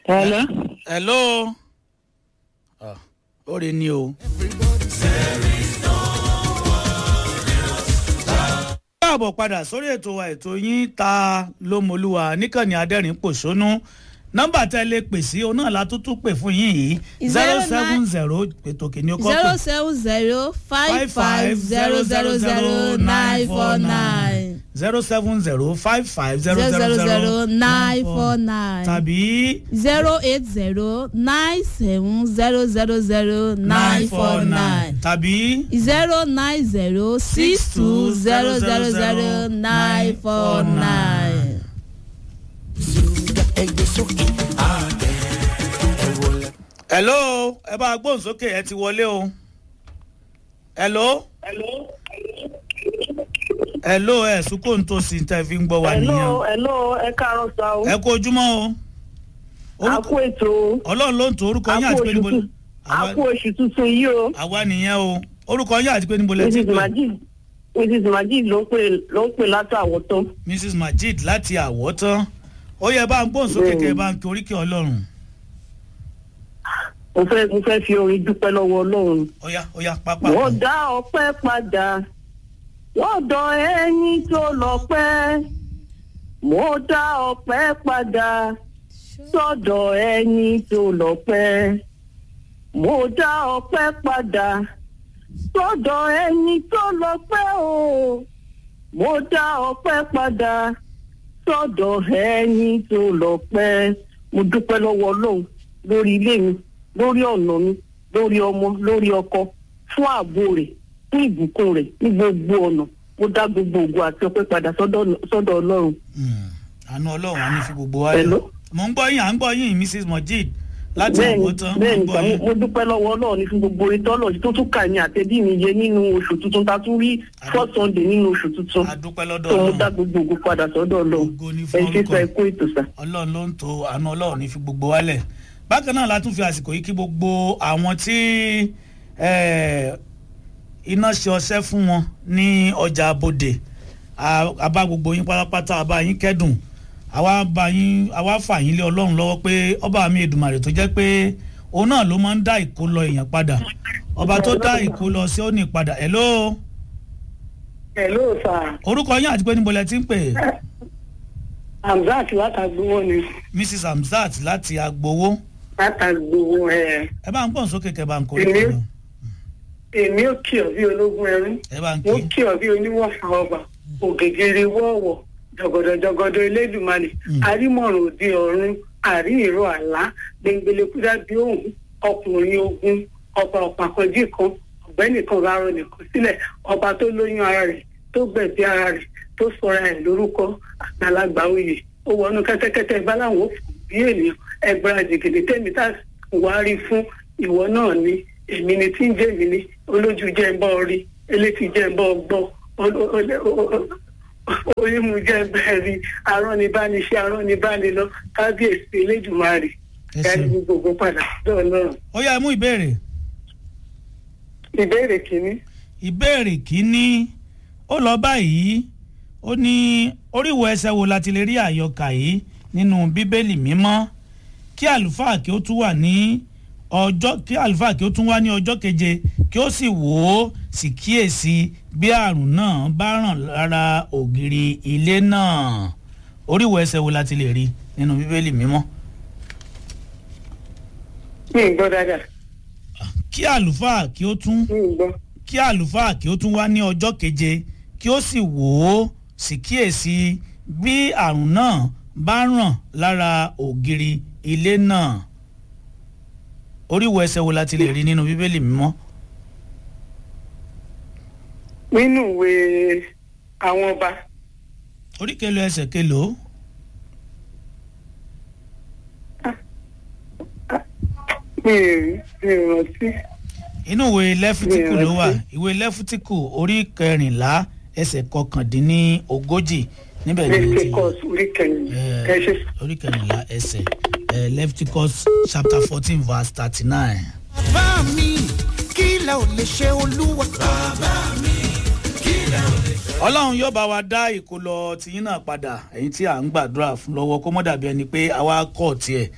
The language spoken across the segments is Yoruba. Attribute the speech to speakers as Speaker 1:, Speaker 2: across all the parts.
Speaker 1: Hello.
Speaker 2: hello. Ah, ó rí ni o. káàbọ̀ padà sórí ètò wa ètò yín ta lómolúwa níkànnì adẹ́rìn pòṣónú nọ́mbà tẹ́ lè pè sí òun náà la tún tún pè fún yín yìí zero seven zero ètò kìíní ọkọ
Speaker 3: zero
Speaker 2: pè
Speaker 3: seven zero five five zero zero zero nine four nine
Speaker 2: zero seven zero five five zero
Speaker 3: zero
Speaker 2: zero
Speaker 3: zero zero nine four nine
Speaker 2: tàbí
Speaker 3: zero eight zero nine seven zero zero zero nine four nine
Speaker 2: tàbí
Speaker 3: zero nine zero six two zero zero zero nine four nine.
Speaker 4: ẹgbẹ́ sókè àtẹ ẹ wọlé.
Speaker 2: hello ẹ bá gbóhùn sókè ẹ ti wọlé o hello hello ẹ sùkò ń tó sí tẹ fi ń gbọ́ wa nìyẹn
Speaker 1: Hello,
Speaker 2: o.
Speaker 1: hello, ẹ káàárọ̀ sá o.
Speaker 2: ẹ kú ojúmọ́ o
Speaker 1: A
Speaker 2: Orúkọ-
Speaker 1: kú ètò o.
Speaker 2: ọlọ́run ló ń to orúkọ
Speaker 1: A
Speaker 2: yín
Speaker 1: kú
Speaker 2: àti pé
Speaker 1: oṣù
Speaker 2: níbo
Speaker 1: tun- a
Speaker 2: àwa-
Speaker 1: kú oṣù tuntun yìí o.
Speaker 2: àwa nìyẹn o orúkọ yín àti pé níbo lẹ ti
Speaker 1: Mrs.
Speaker 2: pè
Speaker 1: Majid Mrs. Majid ló ń pè ló ń pè látàwọ̀ tán.
Speaker 2: mrs majid láti àwọ̀tán ó yẹ bá ń gbóhùn sókè kẹ bá ń kí oríkì ọlọ́run
Speaker 1: Mo fẹ́ mo fẹ́ fi orin dúpẹ́ lọ́wọ́ Ọlọ́run.
Speaker 2: ó yá ó yá pápá
Speaker 1: Wọ́n dá ọpẹ́ padà. Wọ́n dán ẹyin tó lọ́pẹ́. Mo dá ọpẹ́ padà. Sọ́dọ̀ ẹyin tó lọ́pẹ́. Mo dá ọpẹ́ padà. Sọ́dọ̀ ẹyin tó lọ́pẹ́ o. Mo dá ọpẹ́ padà. Sọ́dọ̀ ẹyin tó lọ́pẹ́. Mo dúpẹ́ lọ́wọ́ Ọlọ́run lórí ilé mi, lórí ọ̀nà mi, lórí ọmọ, lórí ọkọ, fún ààbò rẹ̀, fún ìbùkún rẹ̀ ní gbogbo ọ̀nà. Mo dá gbogbo ògo àti ọpẹ́ padà sọ́dọ̀ sọ́dọ̀ Ọlọ́run.
Speaker 2: Hmm, àánú ọlọ́run á ní fi gbogbo wa lẹ̀
Speaker 1: Hello?
Speaker 2: mò ń gbọ́ yín à ń gbọ́ yín mrs majid láti
Speaker 1: bẹ́ẹ̀ni
Speaker 2: àwọ̀tán mò ń
Speaker 1: bẹ́ẹ̀ni
Speaker 2: gbọ́
Speaker 1: sà, mo
Speaker 2: yín
Speaker 1: mo dúpẹ́ lọ́wọ́ Ọlọ́run ní fún gbogbo orin tọ́lọ̀ tó tún kà ní àtẹ̀bí mi yẹ nínú oṣù tuntun ta tún rí first sunday nínú oṣù tuntun
Speaker 2: adúpẹ́ lọ́dọ̀
Speaker 1: tó mo dá
Speaker 2: ọlọ́run
Speaker 1: gbogbo ògo padà sọ́dọ̀ Ọlọ́run
Speaker 2: Ògo ni
Speaker 1: ẹ
Speaker 2: fún
Speaker 1: ṣe
Speaker 2: orúkọ.
Speaker 1: sọ ẹ kó ètò sà.
Speaker 2: ọlọ́run ló ń to àánú ọlọ́run ní fi gbogbo wa lẹ̀ bákan náà la tún fi àsìkò yìí kí gbogbo àwọn tí eh, iná ṣe ọṣẹ́ fún wọn ní ọjà abodè A- a bá gbogbo yín pátápátá a bá yín kẹ́dùn àwa bá yín àwa fà yín lé ọlọ́run lọ́wọ́ pé ọba mi èdùmàrè tó jẹ́ pé òun náà ló máa ń dá ìkó lọ èèyàn padà ọba tó dá ìkó lọ sí òní padà hello
Speaker 1: hello sà
Speaker 2: orúkọ yín àti pé níbo lẹ ti ń pè
Speaker 1: hamzat látàgbówó ni
Speaker 2: mrs hamzat láti agbowó
Speaker 1: látàgbówó ẹ
Speaker 2: ẹ bá ń pọ̀ sókè kẹ bá ń kórè
Speaker 1: Èmi?
Speaker 2: kọ
Speaker 1: èmi ò kí ọ bí ológun ẹrú
Speaker 2: ẹ bá ń
Speaker 1: mo
Speaker 2: kí
Speaker 1: kí ọ bí oníwọ̀fà ọba ògègèrè wọ́ọ̀wọ̀ jọgọdọjọgọdọ elédùnmalè àrímọ̀ràn òde ọ̀run àrí ìró àlá gbẹngbẹlẹ kúdà bí òun ọkùnrin ogun ọba ọ̀pàkọ́jì kan ọ̀gbẹ́ni kan rárọ nìkan sílẹ̀ ọba tó lóyún ara rẹ̀ tó gbẹ̀bí ara rẹ̀ tó sọra ẹ̀ lórúkọ àgbàlagbà oyè ó wọnú kẹ́tẹ́kẹ́tẹ́ báláwo bí ènìyàn ẹgbẹ́ra jìgìdì tẹ́mi tá wàá rí fún ìwọ náà ni èmi ni tí ń jẹ́ èmi ni olójú jẹ́ ń bọ́ rí elétí jẹ́ ń bọ́ gbọ́ orímu jẹ́ bẹ́ẹ̀ rí aránibániṣẹ́ aránibánilọ kábíyèsí elédùnmarè
Speaker 2: Ẹ
Speaker 1: dárí
Speaker 2: ṣeun.
Speaker 1: gbogbo padà dọ́ọ̀ náà.
Speaker 2: ó yá ẹ mú ìbéèrè
Speaker 1: ìbéèrè kìíní
Speaker 2: ìbéèrè kínní ó lọ báyìí ó ní oríwo ẹsẹ̀ wo la ti lè rí àyọkà yìí nínú bíbélì mímọ́ kí àlùfáà kí ó tún wà ní ọjọ́ kí àlùfáà kí ó tún wá ní ọjọ́ keje kí ó sì wò ó sì kíyèsí bí àrùn náà bá ràn lára ògiri ilé náà oríwo ẹsẹ̀ wo la ti lè rí nínú bíbélì mímọ́
Speaker 1: mi ì gbọ́ dáadáa
Speaker 2: kí àlùfáà kí ó tún
Speaker 1: mi ì gbọ́.
Speaker 2: kí àlùfáà kí ó tún wá ní ọjọ́ keje kí ó sì wò ó sì kíyèsí bí àrùn náà bá ràn lára ògiri ilé náà oríwo ẹsẹ̀ wo la ti lè rí nínú bíbélì mímọ́
Speaker 1: nínú ìwé àwọn ọba
Speaker 2: orí kelo ẹsẹ̀ kelo
Speaker 1: mi ì mi ì rántí.
Speaker 2: inú ìwé lẹ́fítíkù ló wà
Speaker 1: rántí.
Speaker 2: ìwé lẹ́fítíkù orí kẹrìnlá ẹsẹ̀ kọkàndínní ogójì níbẹ̀ ni ẹ ti
Speaker 1: leviticus orí kẹyìn
Speaker 2: Eh,
Speaker 1: ẹ ṣe.
Speaker 2: orí kẹrìnlá ẹsẹ̀ eh, leviticus chapter fourteen verse thirty-nine.
Speaker 4: bá mi kí lẹ ò lè ṣe olúwa. bàbá mi kí lẹ ò lè ṣe.
Speaker 2: ọlọ́run yóò bá wa dá ìkólọ tìyín náà padà ẹ̀yin tí à ń gbàdúrà fún lọ́wọ́ kó mọ́ dàbí ẹni pé àwa kọ̀ tiẹ̀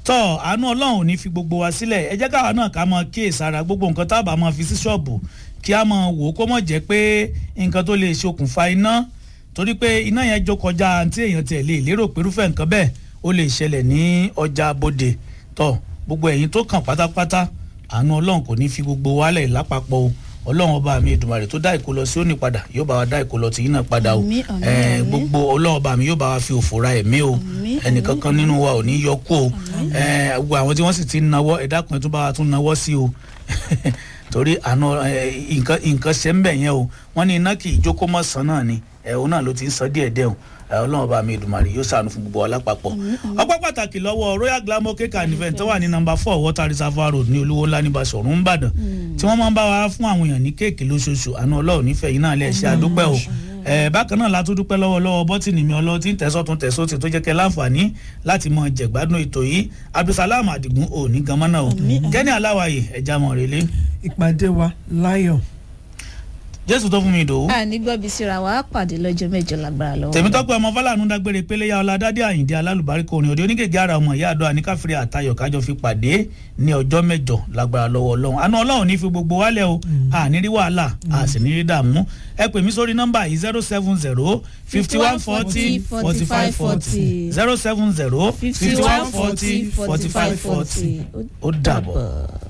Speaker 2: tọ́ àánú ọlọ́run ò ní fi gbogbo wa sílẹ̀ ẹ jẹ́ káwa náà ká máa kíyèsára gbogbo nǹkan tá a bá máa fi sí ṣọ́ọ̀bù kí a máa wò ó kó mọ̀ jẹ́ pé nǹkan tó lè ṣokùnfà iná torí pé iná yẹn jó kọjá àǹtí èèyàn tiẹ̀ lè lérò pé irúfẹ́ nǹkan bẹ́ẹ̀ ó lè ṣẹlẹ̀ ní ọjà bòde tọ́ gbogbo ẹ̀yin tó kàn pátápátá àánú ọlọ́run kò ní fi gbogbo wálẹ̀ lápapọ̀ o ọlọ́run ọba mi Èdùmàrè tó dá ìkó lọ sí òní padà yóò bá wa dá ìkó lọ tì yín náà padà o
Speaker 3: Àmín, àmín,
Speaker 2: Eh,
Speaker 3: àmín.
Speaker 2: gbogbo ọlọ́run ọba mi yóò bá wa fi òfò ra ẹ̀mí o
Speaker 3: Àmín,
Speaker 2: ẹnìkankan nínú wa ò ní yọ kú o Eh, gbogbo àwọn tí wọ́n sì ti ń nawọ́ ẹ dákun ẹ tún bá wa tún nawọ́ sí o torí àná eh, nǹkan nǹkan ṣe ń bẹ̀ yẹn o wọ́n ní iná kì í jókòó mọ́ sàn náà ni ẹ̀ òun náà ló ti ń sọ díẹ̀ díẹ̀ o Eh, ọlọ́run ọba mi Èdùmàrè yóò ṣàánú fún gbogbo wa lápapọ̀ ọpẹ́ pàtàkì lọ́wọ́ royal glamour cake and event tó wà ní number four water reservoir road ní olúwo ńlá ní Basọ̀run ńbàdàn tí wọ́n máa ń bá wa fún àwọn èèyàn ní kéèkì lóṣooṣù àánú ọlọ́run nífẹ̀ẹ́ yín náà lè ṣe àdúpẹ́ o Eh, bákan náà la tún dúpẹ́ lọ́wọ́ lọ́wọ́ bọ́tìnì mi ọlọ́wọ́ tí ń tẹ̀sọ́ tún tẹ̀sọ́ tí tó jẹ́ kẹ́ láǹfààní láti mọ jẹ̀gbádùn ètò yìí abdulsalam adigun ò ní gan mọ́nà o kẹ́ni aláwàyè ẹja mọ̀ rèlé
Speaker 5: ìpàdé wa láyọ̀.
Speaker 2: jésù tó fún mi ìdòwú
Speaker 3: a ní gbọ́bi síra wa á pàdé lọ́jọ́ mẹ́jọ lágbára lọ́wọ́.
Speaker 2: tèmítọ́pẹ́ ọmọ fọláàánú dágbére péléyà ọládádé àyíndé alálùbáríkọ orin òde onígègé ara ọmọ ìyá àdó àníkàfẹ́rẹ́ àtayọ̀ kájọ fi pàdé ní ọjọ́ mẹ́jọ lágbára lọ́wọ́ ọlọ́run àánú ọlọ́run ní fi gbogbo wálẹ̀ o àní rí wàhálà a sì ní rí dààmú ẹ pè mí sórí nọ́mbà yìí zero seven zero fifty one forty forty five forty zero seven zero fifty one forty forty five forty ó dàbọ̀.